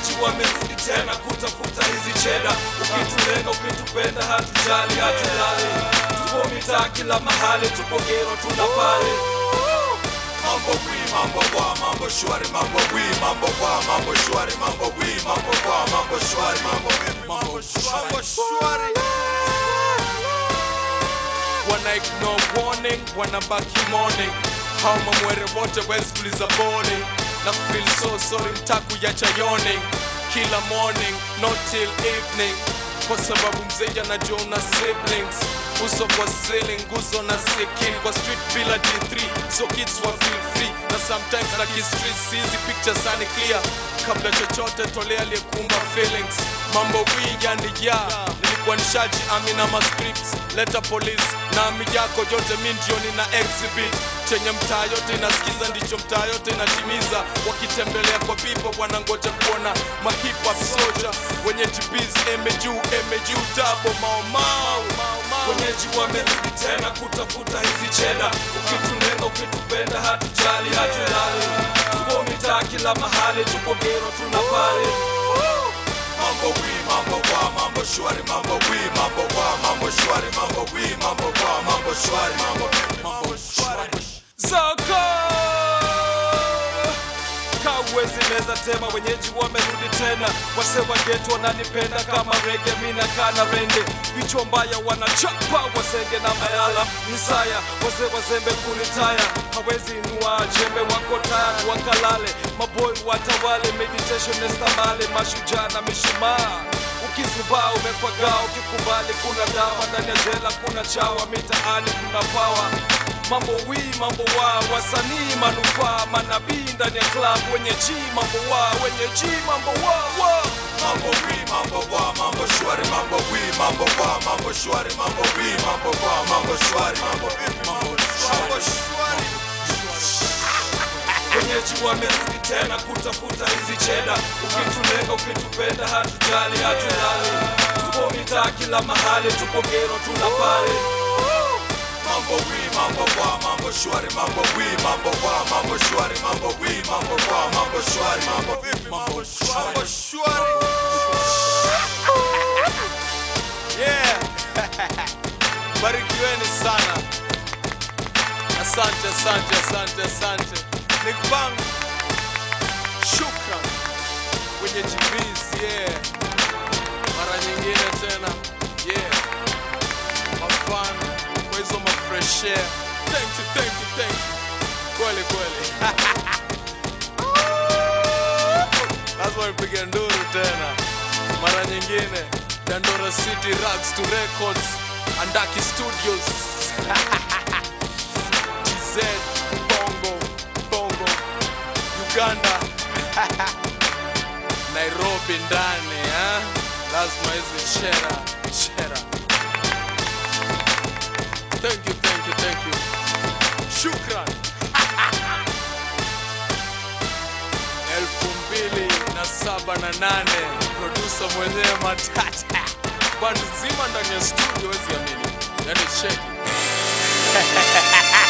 wenyeji wamerudi tena kutafuta hizi cheda ukitulenga ukitupenda hatujali hatulali tupo mitaa kila mahali tupo gero tuna pale Mambo wi, mambo wa, mambo shwari, mambo wi, mambo wa, mambo shwari, mambo wi, mambo wa, mambo shwari, mambo vipi, mambo shwari. wana ignore warning wanabaki morning hao mamwere wote weskuliza boarding na feel so sorry mtaku yacha yawning kila morning not till evening kwa sababu mzee anajua una siblings uso kwa ceiling nguzo na sikin kwa street bila d3 so kids wa feel free na sometimes na kistreet sizi picture sani clear kabla chochote tolea aliyekuumba feelings mambo wi yani ya nilikuwa nishaji amina ma scripts leta police na ami yako yote mi ndio nina exhibit chenye mtaa yote inasikiza ndicho mtaa yote inatimiza wakitembelea kwa bibo wanangoja kuona mahip hop soldier wenye GBs eme juu eme juu tabo mao mao mao mao wenyeji wamerudi tena kutafuta hizi cheda ukitulenga ukitupenda hatujali hatulali tupo mitaa kila mahali tupo gero tuna pale Mambo wi, mambo wa, mambo shwari, mambo wi, mambo wa, mambo shwari, mambo wi, mambo wa, mambo shwari, mambo vipi, mambo shwari. Zoko Kawezi meza tema wenyeji wamerudi tena wase wa geto wananipenda kama rege mina kana rende vichwa mbaya wanachapa wasenge na mayala misaya wazee wazembe kulitaya hawezi inua jembe wako tayari wakalale maboy watawale meditation nestamale mashujaa na mishumaa ukizubaa umekwagaa ukikubali kuna dawa ndani ya jela kuna chawa mitaani kuna pawa mambo wi mambo wa wasanii manufaa manabii ndani ya club wenye ji mambo wa wenye ji mambo wa wa Mambo wi, mambo wa, mambo shwari, mambo wi, mambo wa, mambo shwari, mambo wi, mambo wa, mambo shwari, mambo vipi, mambo shwari. wenyeji wamerudi tena kutafuta hizi cheda ukitulenga ukitupenda hatujali hatulali tupo mitaa kila mahali tupo gero tuna pale Mambo wi, mambo wa, mambo shwari, mambo wi, mambo wa, mambo shwari, mambo wi, mambo wa, mambo shwari, mambo vipi, mambo shwari. yeah barikiweni sana asante asante asante asante nikbang shukran wenye GBs yeah mara nyingine tena yeah mafan kwa hizo mafresh air thank you thank you thank you kweli kweli lazima nipige nduru tena mara nyingine dandora city rags to records andaki studios tz bongo bongo uganda nairobi ndani eh? lazima hizi chera chera thank you thank you thank you shukran elfu mbili na saba na nane produsa mwenyewe matata band zima ndani ya studio wezi amini yani cheki